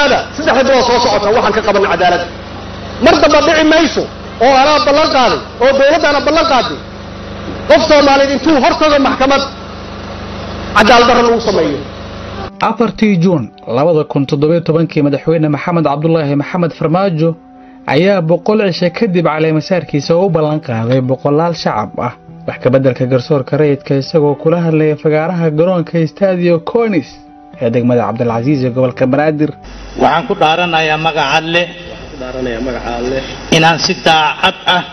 ogaada saddexda bilood soo socota waxaan ka qabanna cadaaladda mar damba dhici mayso oo anaa ballan qaaday oo dowladdaana ballan qaaday qof soomaaliyeed intuu hortago maxkamad cadaalad darro lagu sameeyo afartii juun labada kun toddobiyo tobankii madaxweyne maxamed cabdulaahi maxamed farmaajo ayaa boqol cishe kadib caleemasaarkiisa u ballan qaaday boqolaal shacab ah wax kabeddelka garsoorka rayidka isagoo kula hadlaya fagaaraha garoonka stadio conis ee degmada cabdilcasiis ee gobolka banaadir waxaan ku dhaaranayaa magaca leh inaan si daacad ah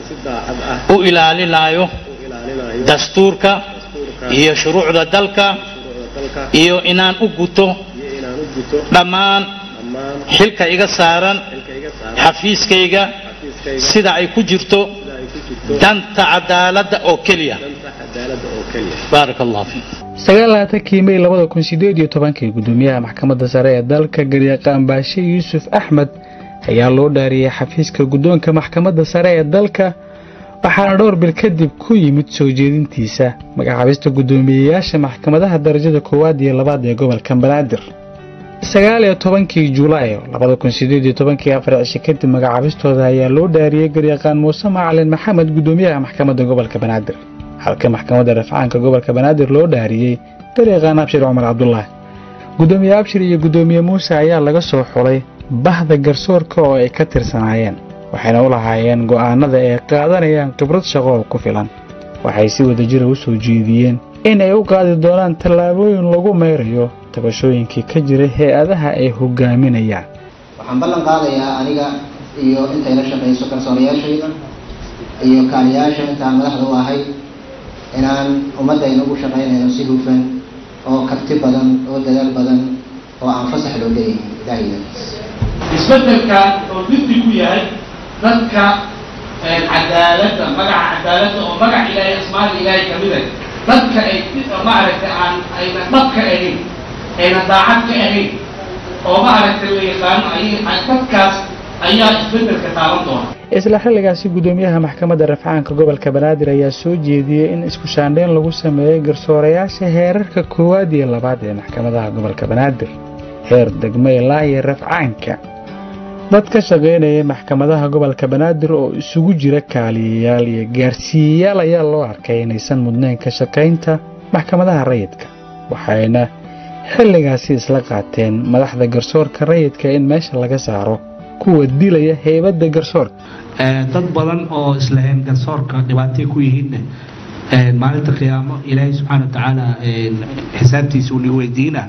u ilaalinayo dastuurka iyo shuruucda dalka iyo inaan u guto dhammaan xilka iga saaran xafiiskayga sida ay ku jirto danta cadaaladda oo keliya baaraka allah fiik sagaalaaatankii mey labada kun sideed iyo tobankii gudoomiyaha maxkamadda sare ee dalka garyaqaan baashe yuusuf axmed ayaa loo dhaariyey xafiiska guddoonka maxkamadda sare ee dalka waxaana dhowr bil kadib ku yimid soo jeedintiisa magacaabista guddoomiyeyaasha maxkamadaha darajada koowaad iyo labaad ee gobolka banaadir sagaal iyo tobankii julaay labada kun sideed iyo tobankii afar cishe kadib magacaabistooda ayaa loo dhaariyey garyaqaan muuse macalin maxamed guddoomiyaha maxkamadda gobolka banaadir halka maxkamadda rafcaanka gobolka banaadir loo dhaariyey garyaqaan abshir cumar cabdulaahi guddoomiye abshir iyo guddoomiye muuse ayaa laga soo xulay bahda garsoorka oo ay ka tirsanaayeen waxayna u lahaayeen go'aanada ay qaadanayaan khibrad shaqo oo ku filan waxay si wadajira u soo jeediyeen in ay u qaadi doonaan tallaabooyin lagu meerayo tabashooyinkii ka jiray hay-adaha ay hogaaminayaan waxaan ballan qaadayaa aniga iyo intay la shaqayso garsoorayaashayda iyo kaaliyaasha intaan madaxda u ahay inaan ummaddayna ugu shaqaynayno si hufan oo karti badan oo dadaal badan oo aan fasax loo leeyahay ilaahayda isbedelka wuxuu diddi ku yahay dadka cadaaladda magaca cadaaladda oo magac ilaahay asmaada ilaahay kamid ah dadka ay maaragtay aan ayna dhabka ahayn ayna daacad ka ahayn oo maaragtay la yaqaano ay dadkaas ayaa isbedelka taaban doona isla xilligaasi guddoomiyaha maxkamadda rafcaanka gobolka banaadir ayaa soo jeediyey in isku shaandhayn lagu sameeyey garsoorayaasha heerarka koowaad iyo labaad ee maxkamadaha gobolka banaadir heer degmo ilaa iyo rafcaanka dad ka shaqaynayay maxkamadaha gobolka banaadir oo isugu jira kaaliyayaal iyo gaarsiiyayaal ayaa loo arkay inaysan mudnayn ka shaqaynta maxkamadaha rayidka waxayna xilligaasi isla qaateen madaxda garsoorka rayidka in meesha laga saaro kuwa dilaya heybadda garsoorka dad badan oo islahayn garsoorka dhibaatay ku yihiinne maalinta qiyaamo ilaahay subxaana watacaala xisaabtiisa uni weydiina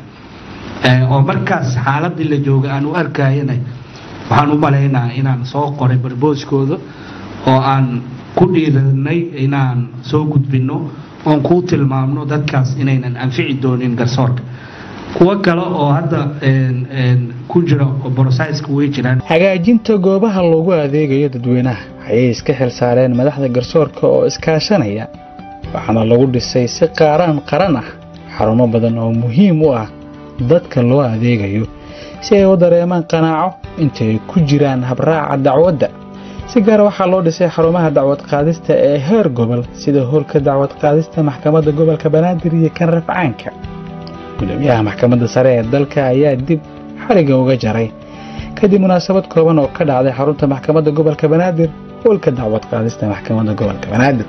oo markaas xaaladii la jooga aan u arkayana waxaan u malaynaa inaan soo qoray barbooskooda oo aan ku dhiiranay inaan soo gudbinno oon kuu tilmaamno dadkaas inaynan anfici doonin garsoorka kuwo kale oo hadda ku jira borosaiska way jiraan hagaajinta goobaha loogu adeegayo dadweynaha ayay iska xil saareen madaxda garsoorka oo iskaashanaya waxaana lagu dhisay si qaaraan qaran ah xarumo badan oo muhiim u ah dadka loo adeegayo si ay u dareemaan qanaaco inta ay ku jiraan habraaca dacwadda si gaara waxaa loo dhisay xarumaha dacwad qaadista ee heer gobol sida howlka dacwad qaadista maxkamadda gobolka banaadir iyo kan rafcaanka gudoomiyaha maxkamadda sare ee dalka ayaa dib xariga uga jaray kadib munaasabad kooban oo ka dhacday xarunta maxkamadda gobolka banaadir howlka dacwad qaadista maxkamadda gobolka banaadir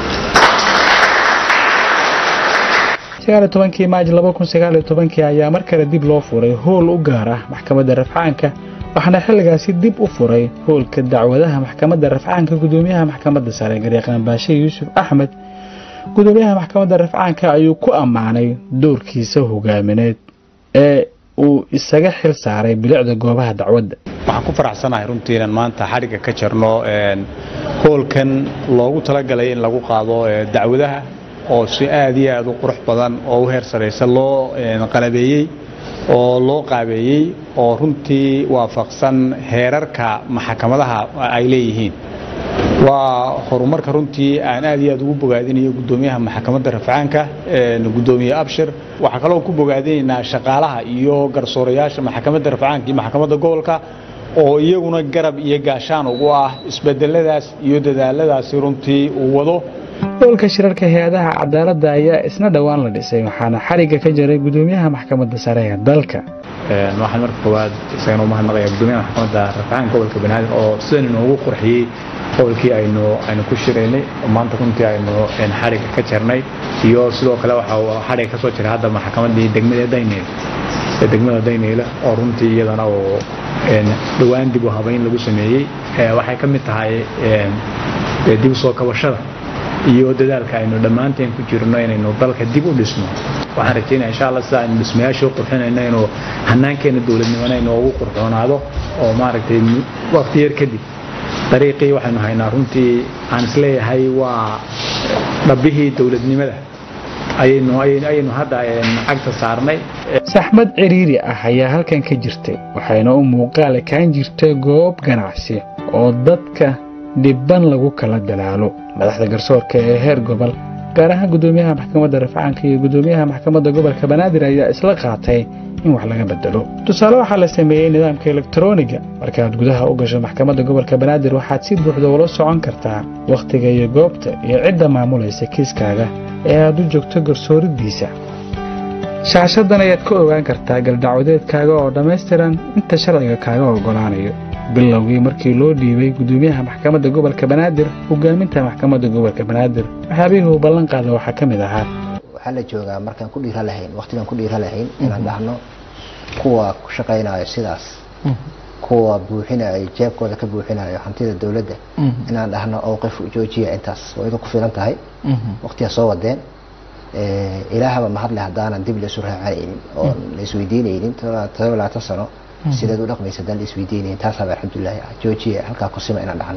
tobankii maaj kii ayaa mar kale dib loo furay howl u gaar ah maxkamadda rafcaanka waxaana xilligaasi dib u furay howlka dacwadaha maxkamadda rafcaanka gudoomiyaha maxkamadda sare garyaqaan baashe yuusuf axmed gudoomiyaha maxkamadda rafcaanka ayuu ku ammaanay doorkiisa hogaamineed ee uu isaga xil saaray bilicda goobaha dacwadda waxaan ku faraxsanahay runtii inaan maanta xadhigga ka jarno hoolkan loogu talagalay in lagu qaado dacwadaha oo si aad iyo aad u qurux badan oo u heer saraysa loo qalabeeyey oo loo qaabeeyey oo runtii waafaqsan heerarka maxkamadaha ay leeyihiin waa horumarka runtii aan aad iyo aad ugu bogaadinayo gudoomiyaha maxkamadda rafcaanka gudoomiye abshir waxaa kaloo ku bogaadinaynaa shaqaalaha iyo garsoorayaasha maxkamadda rafcaanka iyo maxkamadda gobolka oo iyaguna garab iyo gaashaan ugu ah isbedeladaas iyo dadaaladaasi runtii uu wado hoolka shirarka hay-adaha cadaaladda ayaa isna dhowaan la dhisay waxaana xarigga ka jaray gudoomiyaha maxkamadda sare ee dalka waxaan marka koowaad isagana umahadnaqayaa gudoomiyaha maxkamadda rafcaan gobolka banaadir oo sidan inoogu qurxiyey gobolkii aynu aynu ku shiraynay oo maanta runtii aynu xarigga ka jarnay iyo sidoo kale waxa xarigga ka soo jiray hadda maxkamaddii degmada dayneyl ee degmada dayneyla oo runtii iyadana oo dhowaan dib u habayn lagu sameeyey waxay ka mid tahay dib u soo kabashada iyo dadaalka aynu dhammaanteen ku jirno inaynu dalka dib u dhisno waxaan rajeynaya insha allah sida aynu dhismayaasha u qurxinayno inuu hanaankeena dowladnimona inoogu qurxoonaado oo maaragtay waqti yar kadib dariiqii waxaynu haynaa runtii aan isleeyahay waa dhabbihii dowladnimada ayaynu ayaynu hadda cagta saarnay saxmad ciriiri ah ayaa halkan ka jirtay waxayna u muuqaal ekaan jirtay goob ganacsi oo dadka dhibban lagu kala dalaalo madaxda garsoorka ee heer gobol gaar ahaan gudoomiyaha maxkamadda rafcaanka iyo gudoomiyaha maxkamadda gobolka banaadir ayaa isla qaatay in wax laga bedelo tusaale waxaa la sameeyey nidaamka elektroniga markaaad gudaha u gasho maxkamadda gobolka banaadir waxaad si buuxda ula socon kartaa wakhtiga iyo goobta iyo cidda maamulaysa kiiskaaga ee aad u joogto garsooridiisa shaashadan ayaad ka ogaan kartaa galdacwadeedkaaga oo dhammaystiran inta sharciga kaaga oggolaanayo bilowgii markii loo dhiibay gudoomiyaha maxkamadda gobolka banaadir hogaaminta maxkamadda gobolka banaadir waxyaabihii uu ballan qaada waxaa ka mid ahaa waxaa la joogaa markaan ku dhiira lahayn waqtigaan ku dhiira lahayn inaan dhahno kuwa ku shaqaynayo sidaas kuwa buuxinayo jeebkooda ka buuxinayo hantida dowladda inaan dhahno owqif joojiya intaas waa idin ku filan tahay waqtigaa soo wadeen ilaahaba mahadle haddaanan dib laisu raacanaynin oo la isweydiinaynin todoba labaatan sano sideed u dhaqmaysa haddaan la isweydiinaynin taasaaba alxamdulilahi ah joojiya halkaa kusima inaan dhahno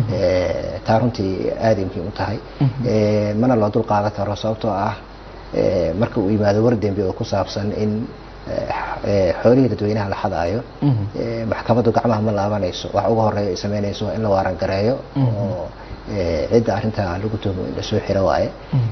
taa runtii aaday muhiim u tahay mana loo dul qaadan karo sababtoo ah marka uu yimaado war dembi oo ku saabsan in xoolihii dadweynaha la xadaayo maxkamaddu gacmaha ma laabanayso wax uga horeeya ay samaynayso in la waarangareeyo oo cidda arrintaa lagu tuhmo in lasoo xiro waaye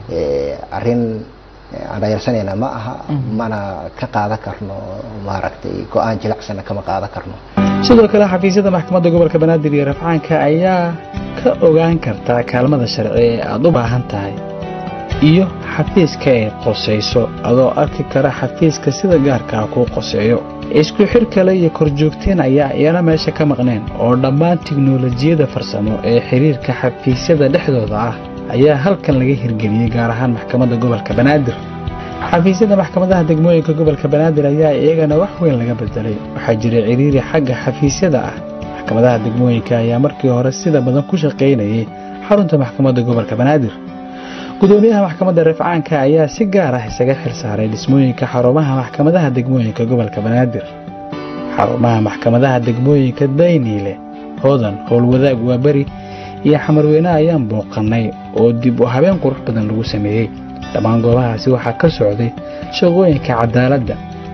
arrin aan dhayarsanayna ma aha mana ka qaadan karno maaragtay go-aan jilacsana kama qaadan karno sidoo kale xafiisyada maxkamadda gobolka banaadir iyo rafcaanka ayaa ka ogaan kartaa kaalmada sharci ee aada u baahan tahay iyo xafiiska ay qosayso adoo arki kara xafiiska sida gaarkaa kuu qoseeyo isku xir kale iyo korjoogteen ayaa iyana meesha ka maqneen oo dhammaan tiknolojiyada farsamo ee xiriirka xafiisyada dhexdooda ah ayaa halkan laga hirgeliyey gaar ahaan maxkamadda gobolka banaadir xafiisyada maxkamadaha degmooyinka gobolka banaadir ayaa iyagana wax weyn laga bedelay waxaa jiray ciriiri xagga xafiisyada ah maxkamadaha degmooyinka ayaa markii hore sida badan ku shaqaynayay xarunta maxkamadda gobolka banaadir gudoomiyaha maxkamadda rafcaanka ayaa si gaar ah isaga xil saaray dhismooyinka xarumaha maxkamadaha degmooyinka gobolka banaadir xarumaha maxkamadaha degmooyinka dayniile hodan howlwadaag waaberi iyo xamarweyne ayaan booqannay oo dib u habeen qurux badan lagu sameeyey dhammaan goobahaasi waxaa ka socday shaqooyinka cadaaladda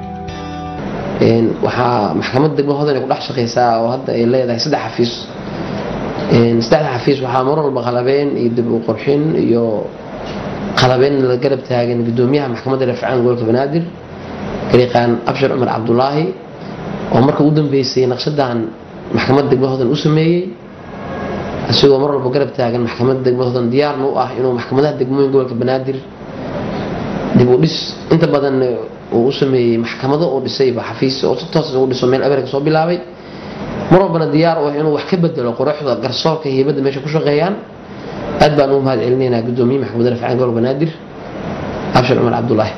waxaa maxkamadda degmo hodan ay ku dhex shaqaysaa oo hadda ay leedahay saddex xafiis saddexda xafiis waxaa mar walba qalabeen iyo dib u qurxin iyo qalabeen la garab taagan gudoomiyaha maxkamadda rafcaan gobolka banaadir gariiqaan abshir cumar cabdulaahi oo marka u dambeysay naqshadan maxkamadda degmo hodan u sameeyey isagoo mar walba garab taagan maxkamadda degmo hodan diyaarna u ah inuu maxkamadaha degmooyin gobolka banaadir dib u dhis inta badan uu u sameeyey maxkamado uu dhisayba xafiis oo si toos ugu dhiso meel abeerka soo bilaabay mar walbana diyaar u ah inuu wax ka bedelo quruxda garsoorka hiibadda meesha ku shaqeeyaan aad baan ugu mahad celinaynaa gudoomiye maxkamadda rafcaan gobolka banaadir abshir cumar cabdulaahi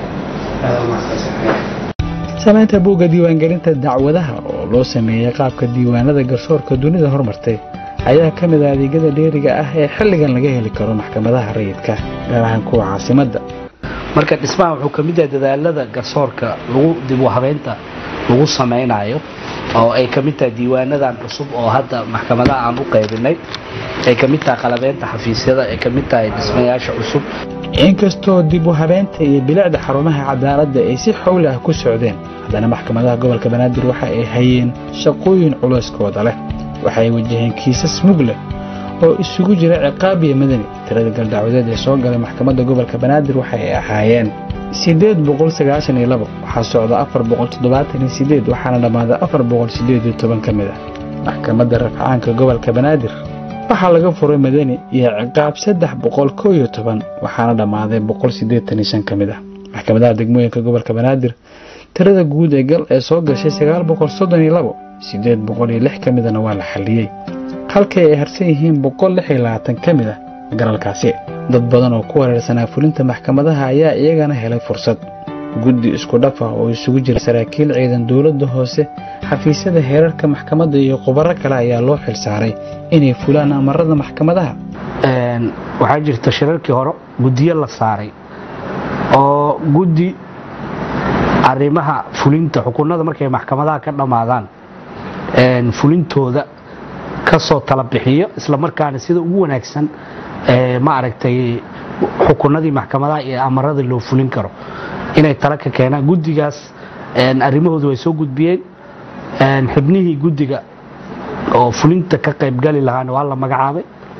samaynta buugga diiwaangelinta dacwadaha oo loo sameeyey qaabka diiwaanada garsoorka dunida hormartay ayaa ka mid ah adeegyada dheeriga ah ee xilligan laga heli karo maxkamadaha rayidka gaar ahaan kuwa caasimadda marka dhismaha wuxuu ka mid yahay dadaalada garsoorka lagu dib u habeynta lagu samaynayo oo ay ka mid tahay diiwaanadan cusub oo hadda maxkamadaha aan u qaybinay ay ka mid tahay qalabeynta xafiisyada ay ka mid tahay dhismayaasha cusub inkastoo dib u habeynta iyo bilicda xarumaha cadaaladda ay si xowli ah ku socdeen haddana maxkamadaha gobolka banaadir waxa ay hayeen shaqooyin culeyskooda leh waxay wajaheen kiisas mug leh oo isugu jira ciqaab iyo madani tirada galdacwadeed ee soo galay maxkamadda gobolka banaadir waxa ay ahaayeen sideed boqol sagaashan iyo labo waxaa socda afar boqol toddobaatan iyo sideed waxaana dhammaaday afar boqol sideed iyo toban ka mid ah maxkamadda rafcaanka gobolka banaadir waxaa laga furay madani iyo ciqaab saddex boqol koo iyo toban waxaana dhammaaday boqol siddeetan iyo shan ka mid ah maxkamadaha degmooyinka gobolka banaadir tirada guud ee gal ee soo gashay sagaal boqol soddon iyo labo siddeed boqol iyo lix ka midana waa la xalliyey halkii ay harsan yihiin boqol lix iyo labaatan ka mid ah galalkaasi dad badan oo ku wareersanaa fulinta maxkamadaha ayaa iyagana helay fursad guddi isku dhaf ah oo isugu jira saraakiil ciidan dowladda hoose xafiisyada heerarka maxkamadda iyo khubaro kale ayaa loo xilsaaray inay fulaan amarada maxkamadaha waxaa jirta shirarkii hore guddiyo la saaray oo guddi arrimaha fulinta xukunada markay maxkamadaha ka dhammaadaan fulintooda ka soo tala bixiyo isla markaana sida ugu wanaagsan ma aragtay xukunadii maxkamadaha iyo amarada loo fulin karo inay tala ka keenaan guddigaas arrimahoodu way soo gudbiyeen xubnihii guddiga oo fulinta ka qaybgali lahaana waa la magacaabay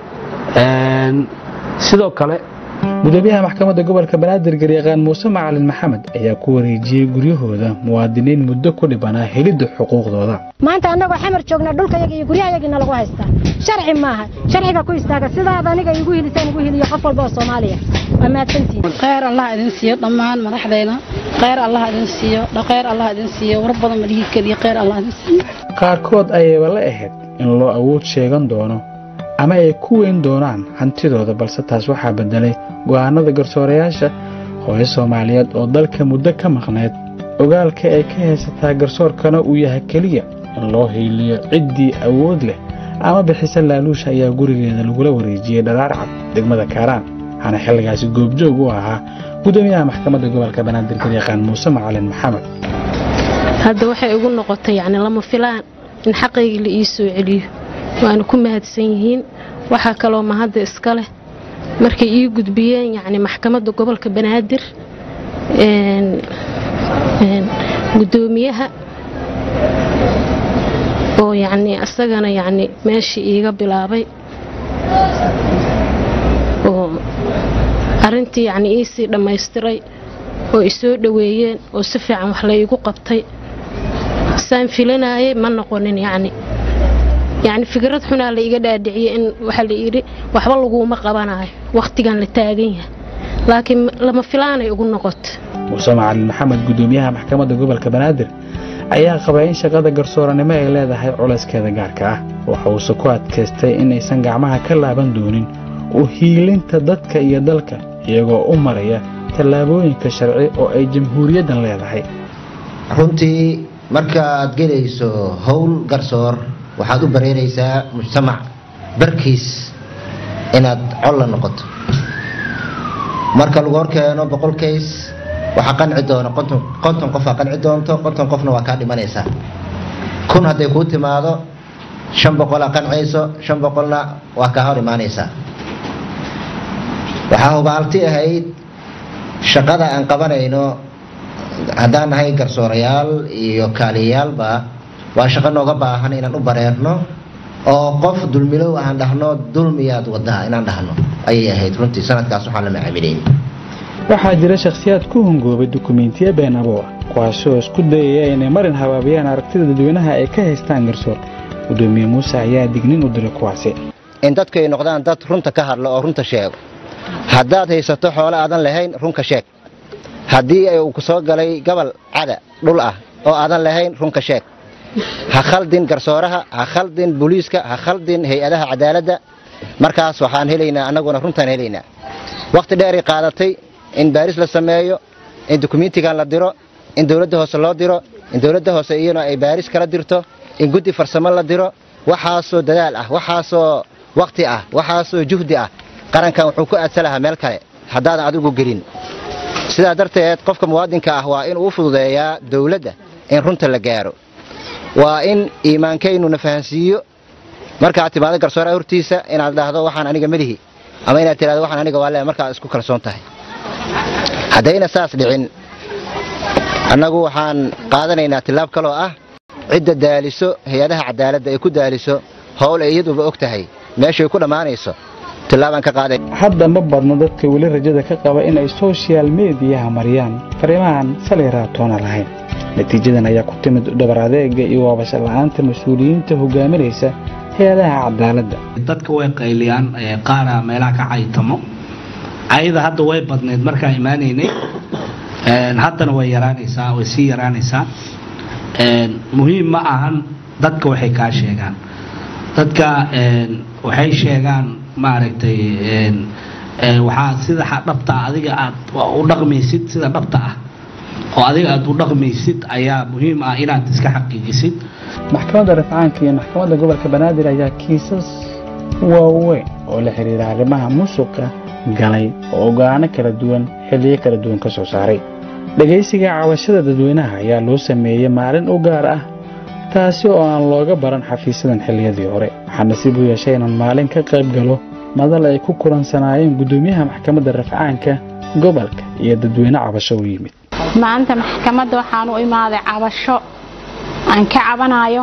sidoo kale gudoomiyaha maxkamadda gobolka banaadir garyaqaan muuse macalin maxamed ayaa ku wareejiyey guryahooda muwaadiniin muddo ku dhibanaa helidda xuquuqdooda maanta annagoo xamar joogna dhulkayaga iyo guryahayagiina lagu haystaa sharci maaha sharciga ku istaaga sidaad aniga igu hilisaan igu hiliyo qof walba oo soomaaliya waa mahadsantihin khayr allah idin siiyo dhammaan madaxdayna khayr allah idin siiyo khayr allah idin siiyo war badan ma dhihi keliya khayr allah idin siiyo qaarkood ayayba la ahayd in loo awood sheegan doono ama ay ku weyn doonaan hantidooda balse taas waxaa beddelay go'aanada garsoorayaasha hooyo soomaaliyeed oo dalka muddo ka maqnayd ogaalka ay ka haysataa garsoorkana uu yahay keliya in loo hiiliyo ciddii awood leh ama bixisa laaluusha ayaa gurigeeda lagula wareejiyey dhalaar cad degmada kaaraan waxaana xilligaasi goobjoog u ahaa gudoomiyaha maxkamadda gobolka banaadir garyaqaan muuse macalin maxamed hadda waxay igu noqotay yacni lama filaan in xaqaygii la ii soo celiyo waana ku mahadsan yihiin waxaa kaloo mahadda iska leh markay ii gudbiyeen yacni maxkamadda gobolka banaadir gudoomiyaha oo yacni isagana yacni meeshii iiga bilaabay oo arrintii yacni iisii dhammaystiray oo isoo dhoweeyeen oo si fiican wax la iigu qabtay saan filanayay ma noqonin yacni yacni fikrad xunaa la iga dhaadhiciyey in waxaa la yidhi waxba laguuma qabanayo wakhtigan la taagan yahay laakiin lama filaanay ugu noqota muuse macalin maxamed gudoomiyaha maxkamadda gobolka banaadir ayaa qabaa in shaqada garsooranimo ay leedahay culayskeeda gaarka ah waxa uuse ku adkaystay inaysan gacmaha ka laaban doonin u hiilinta dadka iyo dalka iyagoo u maraya tallaabooyinka sharci oo ay jamhuuriyaddan leedahay runtii markaaad gelayso howl garsoor waxaad u bareeraysaa mujtamac barkiis inaad colla noqoto marka lagu horkeeno boqol kays waxaa qanci doona konton qofaa qanci doonto konton qofna waa kaa dhimanaysaa kun hadday kuu timaado shan boqolaa qancayso shan boqolna waa kaa hor imaanaysaa waxaa hubaalti ahayd shaqada aan qabanayno haddaan nahay garsoorayaal iyo kaaliyayaalba waa shaqo nooga baahan inaan u bareerno oo qof dulmilow aan dhahno dulmiyaad wadaa inaan dhahno ayay ahayd runtii sanadkaas waxaan la macaamilayn waxaa jira shakhsiyaad ku hungoobay dukumiintiyo been abuur kuwaasoo isku dayaya inay marin habaabiyaan aragtida dadweynaha ay ka haystaan garsoor gudoomiye muuse ayaa dignin u diray kuwaasi in dadku ay noqdaan dad runta ka hadlo oo runta sheego haddaad haysato xoolo aadan lahayn runka sheeg haddii uu ku soo galay gobol cada dhul ah oo aadan lahayn runka sheeg ha khaldin garsooraha ha khaldin booliiska ha khaldin hay-adaha cadaaladda markaas waxaan helaynaa annaguna runtaan helaynaa wakhti dheeray qaadatay in baaris la sameeyo in dukumentigan la diro in dowladda hoose loo diro in dowladda hoose iyana ay baaris kala dirto in guddi farsamo la diro waxaasoo dadaal ah waxaasoo wakhti ah waxaasoo juhdi ah qarankan wuxuu ku aadsa lahaa meel kale haddaadan adigu gelin sidaa darteed qofka muwaadinka ah waa inuu u fududeeyaa dowladda in runta la gaaro waa in iimaankaynu fahansiiyo markaad timaado garsooraha hortiisa inaad dhahdo waxaan aniga melihi ama inaad tirahdo waxaan aniga waa le markaad isku kalsoon tahay haddayna saas dhicin annagu waxaan qaadanaynaa tillaab kaloo ah cidda daaliso hay-adaha cadaaladda ay ku daaliso howl ay iyaduba og tahay meeshay ku dhammaanayso tillaabaan ka qaaday hadda ma badno dadka weli rajada ka qaba inay soshal mediyaha mariyaan fariimahan salay raatoona lahayn natiijadan ayaa ku timid dhabar adeega iyo waabasho la'aanta mas-uuliyiinta hogaaminaysa hay-adaha cadaaladda dadka way qayliyaan ee qaara meelaha ka caytamo ayada hadda way badneyd markaan imaanaynay Een, haddana way yaraanaysaa way sii yaraanaysaa Een, muhiim ma ahan dadka waxay kaa sheegaan dadka een, waxay sheegaan maaragtay een, een, waxaa sida xa- dhabta ah adiga aad u dhaqmaysid sida dhabta ah oo adiga aad u dhaqmaysid ayaa muhiim ah inaad iska xaqiijisid maxkamadda rafcaanka iyo maxkamadda gobolka banaadir ayaa kiisas waaweyn oo la xiriira arrimaha musuqa galay oo ogaano kala duwan xilliyo kala duwan ka soo saaray dhegaysiga cabashada dadweynaha ayaa loo sameeyey maalin u gaar ah taasi oo aan looga baran xafiisyadan xilliyadii hore waxaa nasiib u yeeshay inaan maalin ka qayb galo madal ay ku kulansanaayeen guddoomiyaha maxkamadda rafcaanka gobolka iyo dadweyne cabasho u yimid maanta maxkamadda waxaan u imaaday cabasho aan ka cabanayo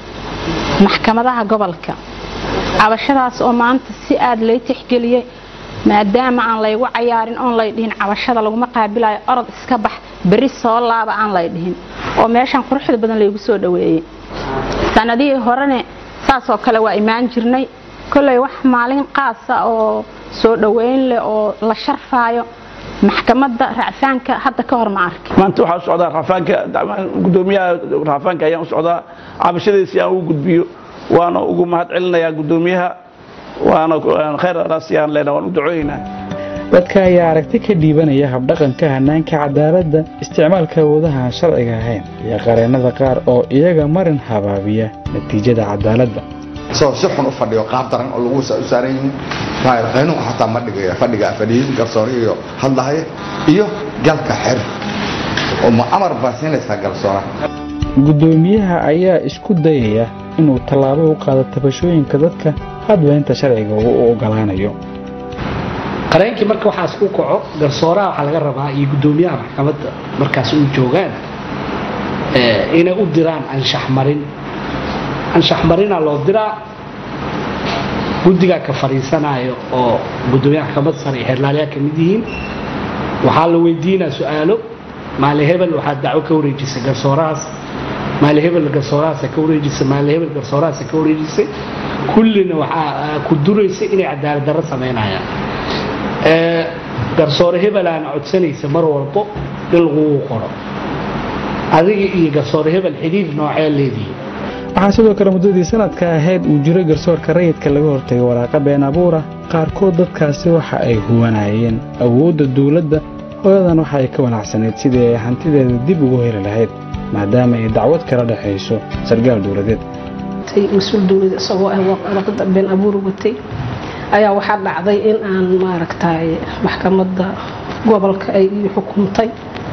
maxkamadaha gobolka cabashadaas oo maanta si aad lay tixgeliyey maadaama aan laygu cayaarin oon lay dhihin cabashada laguma qaabilayo orod iska bax berri soo laaba aan lay dhihin oo meeshan quruxda badan laygu soo dhoweeyey sanadihii horene saasoo kale waa imaan jirnay kolley wax maalin qaasa oo soo dhoweyn leh oo la sharfaayo maxkamadda racfaanka hadda ka hor ma arkin maanta waxaa u socdaa raafaanka gudoomiyaha raafaanka ayaan u socdaa cabashadiisi aan ugu gudbiyo waana ugu mahad celinayaa gudoomiyaha waana khayr raasiyaan leenahay waan u ducooyeynaa dadka ayaa aragti ka dhiibanaya habdhaqanka hanaanka cadaaladda isticmaalka awoodaha aan sharciga ahayn iyo qareennada qaar oo iyaga marin habaabiya natiijada cadaaladda isagoo si xun u fadhiyo qaab daran oo lagu u saaran yihiin qaynuunka xataa ma dhigaya fadhiga fadhiyin garsooni iyo hadlahaya iyo galka xer oo ma amar baa siinaysaa garsoona guddoomiyaha ayaa isku dayaya inuu tallaabo u qaado tabashooyinka dadka hadba inta sharciga uu u ogolaanayo qareenkii marka waxaas u kaco garsooraha waxaa laga rabaa iyo guddoomiyaha maxkamadda markaas u joogaan eh, inay u diraan anshax marin anshax marina loo diraa guddigaa ka fadhiisanayo oo guddoomiyaha maxkamadda sare iyo xeerlaalayaa ka mid yihiin waxaa la weydiinaa su-aalo maali hebel waxaa dacwo ka wareejisay garsoorahaas maali hebel garsoorahaasa ka wareejisay maali hebel garsoorahaasa ka wareejisay kullina waxaa ku duraysay inay cadaalad darro samaynayaan ee garsoore hebelaana codsanaysa mar walbo in lagugu qoro adiga iyo garsoore hebel xidhiir noocee leedihi waxaa sidoo kale muddadii sanadka ahayd uu jiray garsoorka rayidka laga hortagay waraaqa been abuura qaarkood dadkaasi waxa ay huwanayeen awoodda dowladda hooyadan waxa ay ka wanacsanayd sidii ay hantideeda dib ugu heli lahayd maadaama ay dacwad kala dhexayso sargaal dowladeed mas-uul dowlad isagoo ah warqada been abuur watay ayaa waxaa dhacday in aan maaragtay maxkamadda gobolka ay ii xukuntay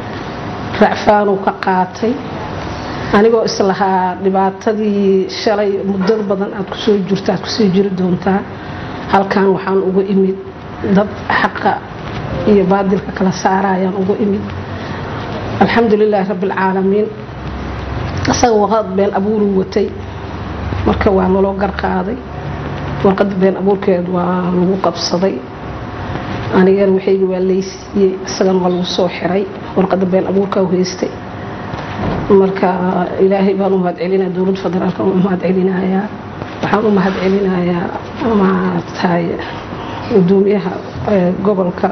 racfaanuu ka qaatay anigoo islahaa dhibaatadii shalay muddada badan aad kusoo jirto aad kusoo jiri doontaa halkan waxaan uga imid dad xaqa iyo baadilka kala saarayaan uga imid alxamdulilaahi rabbialcaalamiin isaga warqad been abuuruu watay marka waa naloo garqaaday warqada been abuurkeed waa lagu qabsaday anigana waxayga waa laysiiyey isagana waa lagu soo xiray warqada been abuurkaa u haystay marka ilaahay baan u mahad celinaya dowladda federaalka u mahad celinayaa waxaan u mahad celinayaa maaragtay gudoomiyaha gobolka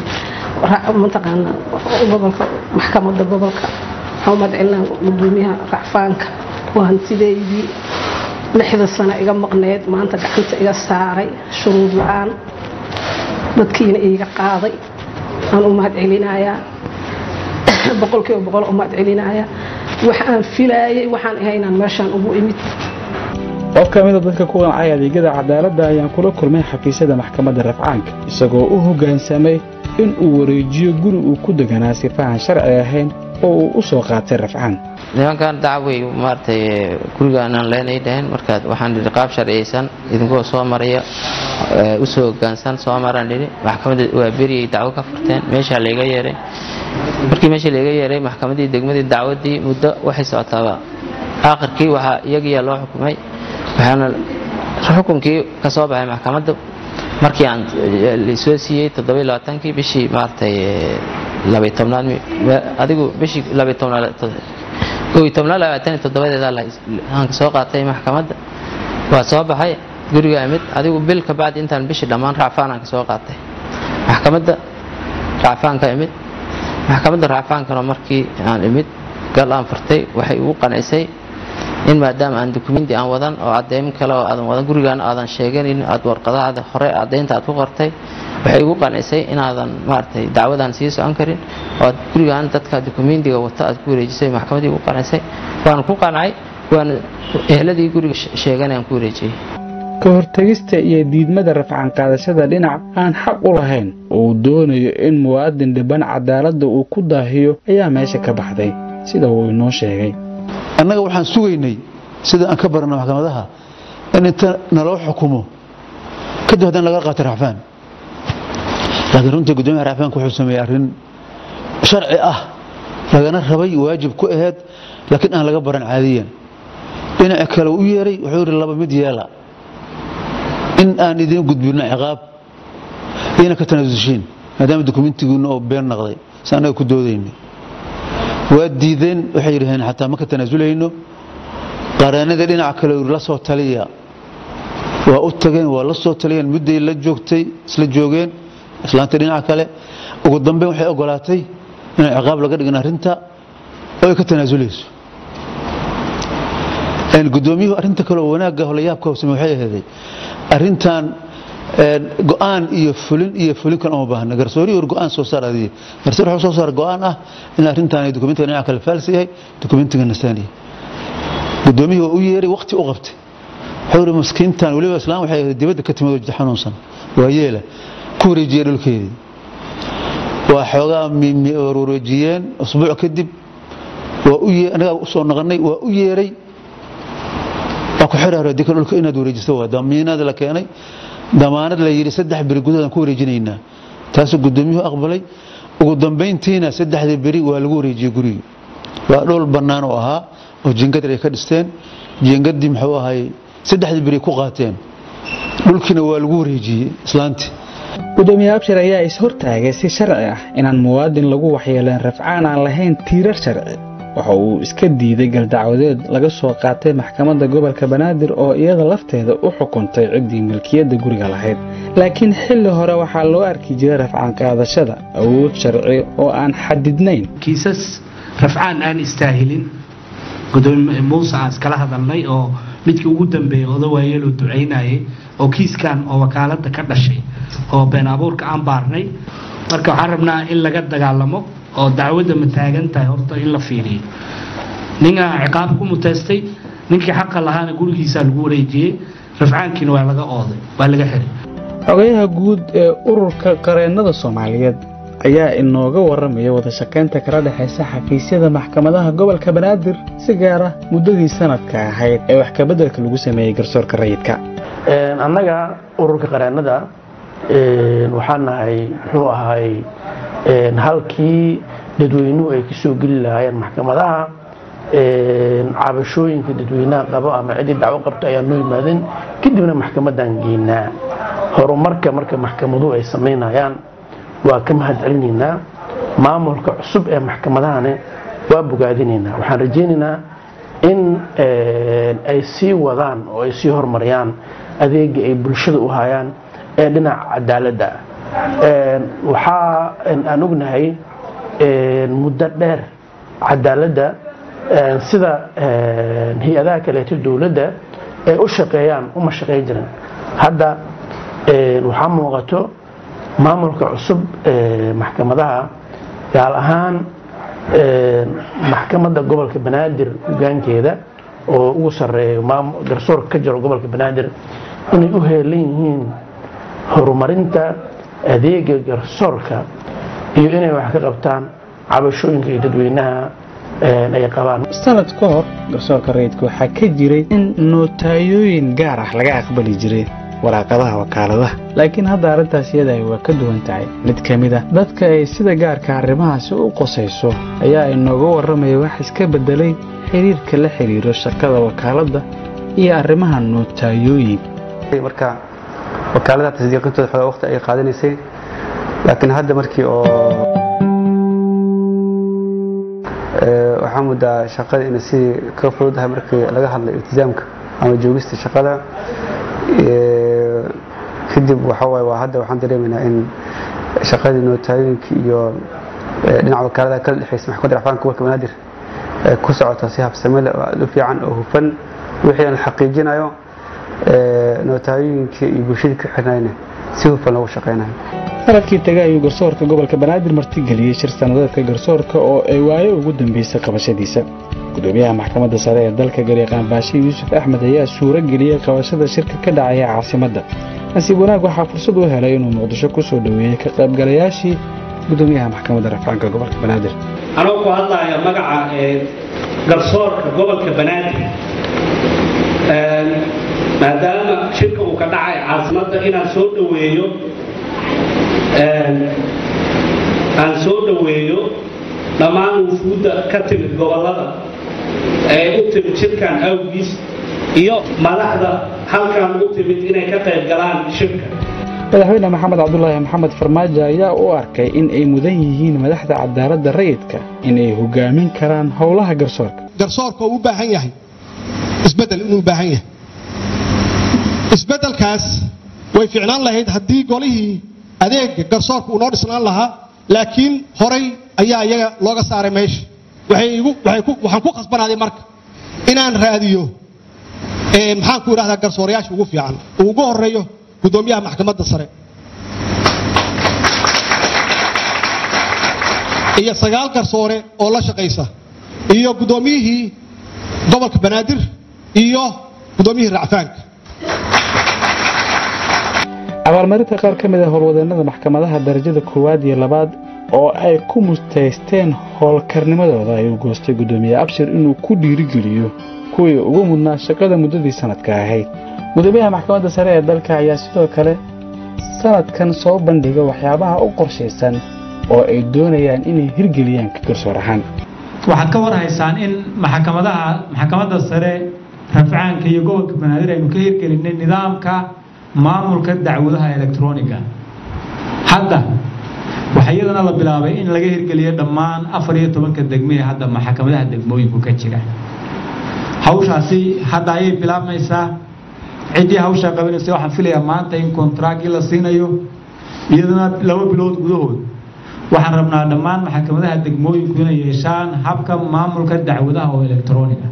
mataqaana gobolka maxkamadda gobolka waxaan u mahad celinaya gudoomiyaha racfaanka waa hantideydii lixda sano iga maqneed maanta gacanta iga saaray shuruud la-aan dadkiina iiga qaaday aan u mahad celinayaa boqolkiiba boqol u mahad celinayaa waxaan filaayay waxaan ahay inaan meeshaan ugu imid qof ka mida dadka ku qancay adeegyada cadaaladda ayaan kula kulmay xafiisyada maxkamadda rafcaanka isagoo u hoggaansamay in uu wareejiyo guri uu ku deganaa sifahan sharci ahayn oo uu u soo qaatay rafcaan nimankan dacway maaragtay gurigaanaan leenay dhaheen markaad waxaan idhi qaab sharciyaysan idinkoo soo maraya u soo hoggaansan soo maraan idhi maxkamadda waa beriyay dacwo ka furteen meeshaa layga yeeray markii meesha layga yeeray maxkamaddii degmadii dacwaddii muddo waxay socotaaba aakhirkii waxaa iyagiyaa loo xukumay waxaana xukunkii ka soo baxay maxkamadda markii aan soo siiyey toddoba labaatankii bishii maaragtay labay tobnaad adigu bishii labay tobnaad kow iyo tobnaad labaatan iyo toddobadeeda aan soo qaatay maxkamadda waa soo baxay guriga imid adigu bil ka bacdi intaan bishii dhammaan racfaanaan ka soo qaatay maxkamadda racfaanka imid maxkamadda racfaankana markii aan imid gal aan furtay waxay igu qancisay in maadaama aan dukumenti aan wadan oo cadeymo kale oo aadan wadan gurigaana aadan sheeganin aad warqadaada hore caddaynta aad ku qortay waxay igu qancisay inaadan maaragtay dacwadaan sii socon karin oo aad gurigaan dadka dukumentiga wata aad ku wareejisay maxkamaddii igu qancisay waan ku qancay waana ehladii guriga sheeganayaan ku wareejiyey ka hortegista iyo diidmada rafcan qaadashada dhinac aan xaq u lahayn oo uu doonayo in muwaadin dhiban cadaaladda uu ku daahiyo ayaa meesha ka baxday sida uu inoo sheegay annaga waxaan sugaynay sida aan ka barano maxkamadaha in inta naloo xukumo kadib haddana laga qaato racfaan laakiin runtii guddoomiyaha racfaanka wuxuu sameeyey arrin sharci ah lagana rabay waajib ku aheyd laakiin aan laga baran caadiyan dhinaca kale u yeeray wuxuu yidhi laba mid yeela in aan idiin gudbino ciqaab iyana ka tanaasushiin maadaama dukumentigiina oo been naqday si annaga ku doodaynay waa diideen waxay yidhaheen xataa ma ka tanaazulayno qareennada dhinaca kale yidhi la soo taliya waa u tageen waa la soo taliyeen mudday la joogtay isla joogeen islaanta dhinaca kale ugu dambeyn waxay ogolaatay inay ciqaab laga dhigin arrinta oo ay ka tanaazulayso gudoomiyuhu arrinta kale oo wanaagga holayaabka hoosame waxay aheeday arrintan go-aan iyo fulin iyo fulin kale uma baahna garsoori or go-aan soo saar adiye garsoor wuxuu soo saar go-aan ah in arrintan ay dokumentiga dhinaca kale faalsi yahay dokumentiga nasaaniya gudoomiyuhu waa u yeeray waqti u qabtay wuxuu yidhi maskiintan weliba islaam waxay ahayd dibadda ka timid oo jida xanuunsan waa yeela ku wareejiyey dhulkeedii waa xoogaa warwareejiyeen usbuuc kadib waa u anagaa usoo naqanay waa u yeeray waa ku xiraaro dika dhulka inaad wareejiso waa damiinada la keenay damaanad la yidhi saddex beri gudahoodaan ku wareejinaynaa taasuu gudoomiyuhu aqbalay ugu dambayntiina saddexdii beri waa lagu wareejiyey gurigii waa dhul bannaan oo ahaa oo jiingadar ay ka dhisteen jiingadii muxuu ahay saddexdii beri ku qaateen dhulkiina waa lagu wareejiyey islaantii gudoomiye abshir ayaa is-hortaagay si sharci ah inaan muwaadin lagu waxyeeleen rafcaan aan lahayn tiirar sharci waxa uu iska diiday galdacwadeed laga soo qaatay maxkamadda gobolka banaadir oo iyada lafteeda u xukuntay ciddii milkiyadda guriga lahayd laakiin xilli hore waxaa loo arki jiray rafcaan qaadashada awood sharci oo aan xadidnayn kiisas rafcaan aan istaahilin gudoomiye muuse aan iskala hadalnay oo midkii ugu dambeeyey odawaayeloo ducaynayay oo kiiskan oo wakaaladda ka dhashay oo been abuurka aan baarnay marka waxaan rabnaa in laga dagaalamo oo dacwadda ma taagan tahay horta in la fiiriyo ninaa ciqaab ku muteystay ninkii xaqa lahaana gurigiisaa lagu wareejiyey rafcaankiina waa laga ooday waa laga xiray xogayaha guud ee ururka qareennada soomaaliyeed ayaa inooga warramaya wadashaqaynta kala dhexaysa xafiisyada maxkamadaha gobolka banaadir si gaara muddadii sanadka ahayd ee wax kabeddelka lagu sameeyey garsoorka rayidka annaga ururka qareennada waxaan nahay muxuu ahay halkii dadweynuhu ay ka soo geli lahaayeen maxkamadaha cabashooyinka dadweynaha qabo ama ciddii dacwo qabto ayaa noo yimaadeen kadibna maxkamaddaan geynaa horumarka marka maxkamaduhu ay samaynayaan waa ka mahad celinaynaa maamulka cusub ee maxkamadahane waa bogaadinaynaa waxaan rajaynaynaa in ay sii wadaan oo ay sii horumariyaan adeega ay bulshada u hayaan ee dhinaca cadaaladda waxaa aan ognahay muddo dheer cadaaladda sida hay-adaha kaleeto dowladda ay u shaqeeyaan uma shaqeyn jirin hadda waxaa muuqato maamulka cusub ee maxkamadaha gaar ahaan maxkamadda gobolka banaadir hogaankeeda oo ugu sareeyo garsoorka ka jiro gobolka banaadir inay u heelan yihiin horumarinta adeega garsoorka iyo inay wax ka qabtaan cabashooyinka iyo dadweynaha ay qabaan sanad ka hor garsoorka rayidka waxaa ka jiray in nootayooyin gaar ah laga aqbali jiray waraaqadaha wakaaladaha laakiin hadda arrintaas iyada waa ka duwan tahay mid ka mid a dadka ay sida gaarka arrimahaasi u qosayso ayaa inooga warramaya wax iska beddelay xiriirka la xiriiro shaqada wakaaladda iyo arrimaha nootayooyin marka wakaaladaha tasdiiqintooda xoogaa waqti ay qaadanaysay laakiin hadda markii oo waxaa muddaa shaqada inay si ka fududahay markii laga hadlay iltizaamka ama joogista shaqada kadib waxawaaye waa hadda waxaan dareemaynaa in shaqadii nootaayoyinka iyo dhinaca wakaalada kala dhexeysa maxkamadda racfaanka gobolka banaadir ku socota si habsame leh oo aada u fiican oo hufan wixii aan la xaqiijinayo nootaayoyinka iyo bulshada ka xirnayna si hufan loogu shaqeynayo sanadkii taga ayuu garsoorka gobolka banaadir martigeliyey shir sanadeedka garsoorka oo ay waayo ugu dambeysay qabashadiisa gudoomiyaha maxkamadda sare ee dalka garyaqaan baashe yuusuf axmed ayaa suuro geliyey qabashada shirka ka dhacaya caasimadda nasiib wanaag waxaa fursad u helay inuu muqdisho ku soo dhoweeyey ka qaybgalayaashii gudoomiyaha maxkamadda rafcaanka gobolka banaadir anoo ku hadlaya magaca garsoorka gobolka banaadir maadaama shirka uu ka dhacay caasimadda inaan soo dhoweeyo aan soo dhoweeyo dhammaan wufuudda ka timid gobollada ee u timid shirkan awgiis iyo madaxda halkan u timid inay ka qayb galaan shirka madaxweyne maxamed cabdulaahi maxamed farmaajo ayaa u arkay in ay mudan yihiin madaxda cadaaladda rayidka in ay hogaamin karaan howlaha garsoorka garsoorka uu u baahan yahay isbeddel inuu u baahan yahay isbeddelkaas way ficnaan lahayd haddii golihii adeega garsoorka uu noo dhisnaan lahaa laakiin horay ayaa iyaga looga saaray meesha waxaan ku khasbanaaday marka inaan raadiyo maxaan ku idhahdaa garsoorayaasha ugu fiican uu ugu horeeyo gudoomiyaha maxkamadda sare iyo sagaal garsoore oo la shaqaysa iyo gudoomiyihii gobolka banaadir iyo gudoomiyihii racfaanka abaalmarinta qaar ka mid a howlwadeenada maxkamadaha darajada koowaad iyo labaad oo ay ku mustaysteen howlkarnimadooda ayuu goostay gudoomiye abshir inuu ku dhiirigeliyo kuwii ugu mudnaa shaqada muddadii sanadka ahayd gudoomiyaha maxkamadda sare ee dalka ayaa sidoo kale sanadkan soo bandhiga waxyaabaha u qorshaysan oo ay doonayaan inay hirgeliyaan ka garsoor ahaan waxaad ka war haysaan in maxkamadaha maxkamadda sare rafcaanka iyo gobolka banaadir aynu ka hirgelinay nidaamka maamulka dacwadaha elektroniga hadda waxaa iyadana la bilaabay in laga hirgeliyo dhammaan afar iyo tobanka degmee hadda maxkamadaha degmooyinku ka jira hawshaasi hadda ayay bilaabmaysaa ciddii hawshaa qabanaysa waxaan filayaa maanta in kontraagii la siinayo iyadana laba bilood gudahood waxaan rabnaa dhammaan maxkamadaha degmooyinku inay yeeshaan habka maamulka dacwadaha oo elektroniga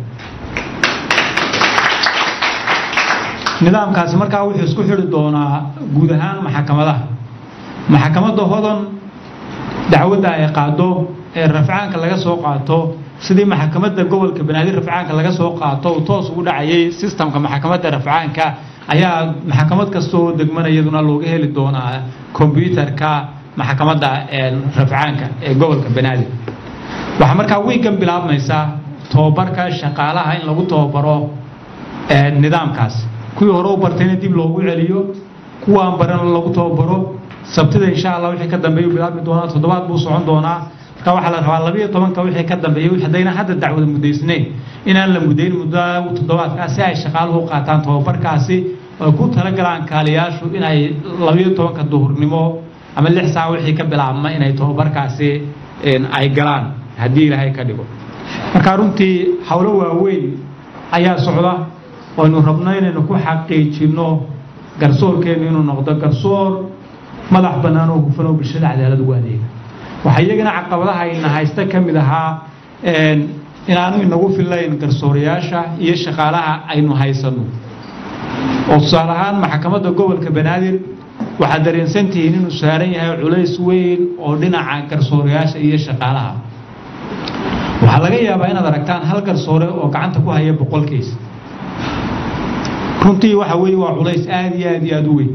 nidaamkaasi markaa wuxuu isku xidhi doonaa guud ahaan maxkamadaha maxkamadda hodon dacwadda ay qaado ee rafcaanka laga soo qaato sidii maxkamadda gobolka banaadir rafcaanka laga soo qaato uu toos ugu dhacayay sistamka maxkamadda rafcaanka ayaa maxkamad kastoo degmana iyaduna looga heli doonaa kombyuutarka maxkamadda rafcaanka ee gobolka banaadir waxaa markaa wiigan bilaabmaysaa tobabarka shaqaalaha in lagu tobabaro nidaamkaas kuwii hore u bartayna dib loogu celiyo kuwaan barana lagu tababaro sabtida insha allah wixii ka dambeeyu bilaabmi doonaa toddobaad buu socon doonaa marka waxaa la rabaa labiyo tobanka wixii ka dambeeyey haddayna hadda dacwada muddaysnayn inaan la muddayn muddo toddobaadkaas si ay shaqaaluhu qaataan tababarkaasi ay ku talagalaan kaaliyaashu inay labiyo tobanka duhurnimo ama lix saac wixii ka bilaabma inay tababarkaasi ay galaan haddii ilaahay ka dhigo marka runtii howlo waaweyn ayaa socda waynu rabno inaynu ku xaqiijinno garsoorkeennu inuu noqdo garsoor madax bannaan oo hufan oo bulshada cadaalad ugu adeega waxaa iyagana caqabadaha ayna haysta ka mid ahaa inaanu inagu fillayn garsoorayaasha iyo shaqaalaha aynu haysanno oo tusaale ahaan maxkamadda gobolka banaadir waxaad dareensantihiin inuu saaran yahay culays weyn oo dhinaca garsoorayaasha iyo shaqaalaha waxaa laga yaabaa inaad aragtaan hal garsoore oo gacanta ku haya boqolkiis runtii waxa weeye waa culays aada iyo aada iyo aada u weyn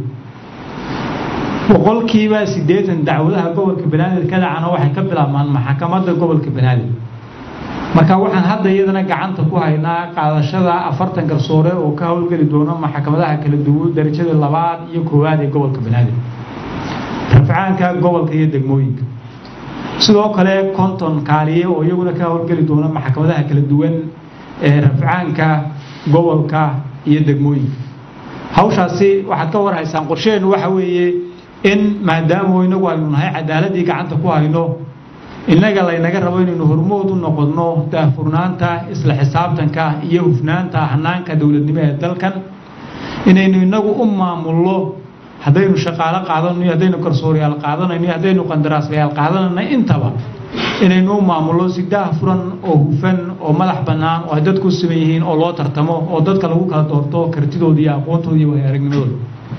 boqolkiiba siddeetan dacwadaha gobolka banaadir ka dhacana waxay ka bilaabmaan maxkamadda gobolka banaadir marka waxaan hadda iyadana gacanta ku haynaa qaadashada afartan garsoore oo ka howlgeli doona maxkamadaha kala duwan darajada labaad iyo koowaad ee gobolka banaadir rafcaanka gobolka iyo degmooyinka sidoo kale konton kaaliye oo iyaguna ka howlgeli doona maxkamadaha kala duwan ee rafcaanka gobolka iyo degmooyinka hawshaasi waxaad ka war haysaan qorshaheennu waxa weeye in maadaama inagu aynu nahay cadaaladii gacanta ku hayno innaga laynaga rabo inaynu hormood u noqonno daahfurnaanta isla xisaabtanka iyo hufnaanta hanaanka dowladnimo ee dalkan inaynu inagu u maamulno haddaynu shaqaalo qaadanayno haddaynu garsooryaal qaadanayno haddaynu qandaraaslayaal qaadanayno intaba inaynu u maamulno si daahfuran oo hufan oo madax bannaan oo ay dadku siman yihiin oo loo tartamo oo dadka lagu kala doorto kartidooda iyo aqoontooda iyo waayaragnimadooda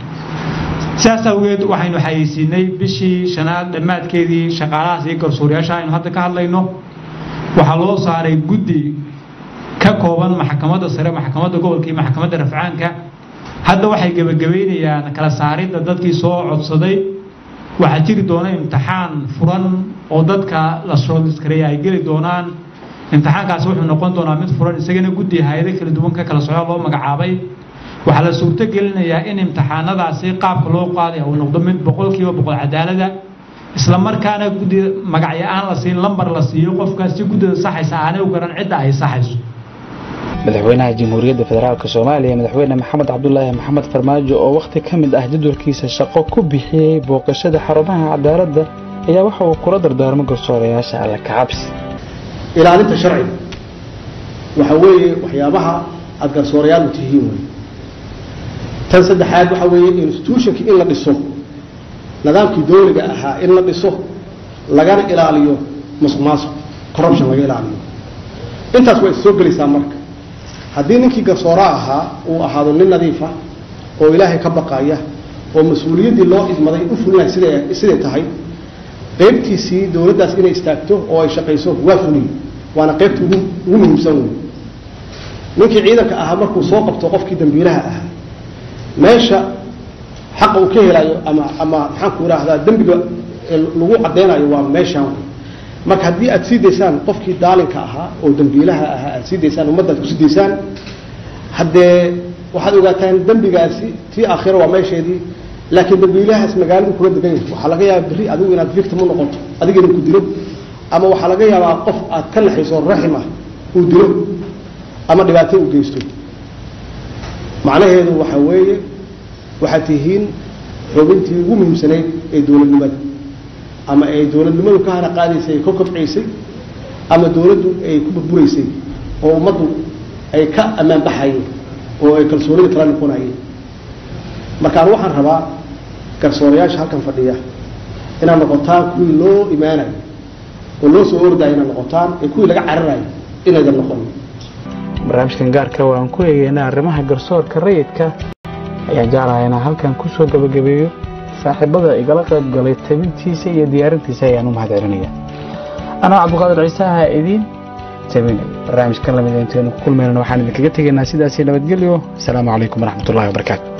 sidaas awgeed waxaynu xayeysiinay bishii shanaad dhammaadkeedii shaqaalahaas iyo garsuurayaasha aynu hadda ka hadlayno waxaa loo saaray guddi ka kooban maxkamadda sare maxkamadda gobolka iyo maxkamadda rafcaanka hadda waxay gebagabeynayaan kala saaridda dadkii soo codsaday waxaa jiri doona imtixaan furan oo dadka la shortliskareeya ay geli doonaan imtixaankaasi wuxuu noqon doonaa mid furan isagana guddi hay-ado kala duwan ka kala socda loo magacaabay waxaa la suurto gelinayaa in imtixaanadaasi qaabka loo qaadaya uu noqdo mid boqolkiiba boqol cadaalada isla markaana guddi magacyo aan la siin lambar la siiyo qofkaas si guddida saxaysa aanay u garan cidda ay saxayso madaxweynaha jamhuuriyadda federaalk soomaaliya madaxweyne maxamed cabdulaahi maxamed farmaajo oo wakhti ka mid ah jadwalkiisa shaqo ku bixiyey booqashada xarumaha cadaaladda ayaa waxa uu kula dardaarmo garsoorayaasha alla kacabsi ilaalinta sharciga waxa weeye waxyaabaha aad garsoorayaal u tihiin wey tan saddexaad waxa weeye institutionki in la dhiso nidaamkii dowliga ahaa in la dhiso lagana ilaaliyo musuq maasuq corruption laga ilaaliyo intaas waa is soo gelaysaa marka haddii ninkii garsooraa ahaa uu ahaado nin nadiifa oo ilaahay ka baqaya oo mas-uuliyaddii loo idmaday u fulinaya siday siday tahay qaybtiisii dowladdaas inay istaagto oo ay shaqayso waa fuliye waana qaybta ugu ugu muhiimsan wey ninkii ciidanka ahaa markuu soo qabto qofkii dambiilaha ahaa meesha xaqa uu ka helayo ama ama maxaanku idhaahdaa dembiga lagu caddeynayo waa meeshaan wey marka haddii aad sii daysaan qofkii daalinka ahaa oo dambiilaha ahaa aad sii daysaan ummaddaad kusii daysaan haddee waxaad ogaataan dembigaasi tii aakhiro waa meesheedii laakiin dambiilahaas magaaladu kula degan yahay waxaa laga yaabaa berri adigu inaad victim u noqoto adiga inuu ku dilo ama waxaa laga yaabaa qof aad ka naxayso raxim ah uu dilo ama dhibaato u geysto macnaheedu waxa weeye waxaad tihiin xubintii ugu muhiimsanayd ee dowladnimada ama ay dowladnimadu ka hana qaadaysay ay ka kobcaysay ama dowladdu ay ku burburaysay oo ummaddu ay ka ammaan baxayeen oo ay kalsoonida kala noqonayeen markaan waxaan rabaa garsoorayaasha halkan fadhiya inaad noqotaan kuwii loo imaanayo oo loo soo ordayo inaad noqotaan ee kuwii laga cararayo inaydan noqon barnaamijkan gaarka oo aan ku eegeyna arrimaha garsoorka rayidka ayaan jeclahay inaan halkan ku soo gabagabeeyo saaxiibada igala qayb galay tabintiisa iyo diyaarintiisa ayaan u mahad celinaya anoo cabdiqaadir ciisaha idiin tabinay barnaamijkan lamid intaynu ku kulmaynana waxaan idinkaga tegaynaa sidaasi nabadgelyo asalaamu calaykum waraxmatullahi wabarakaatu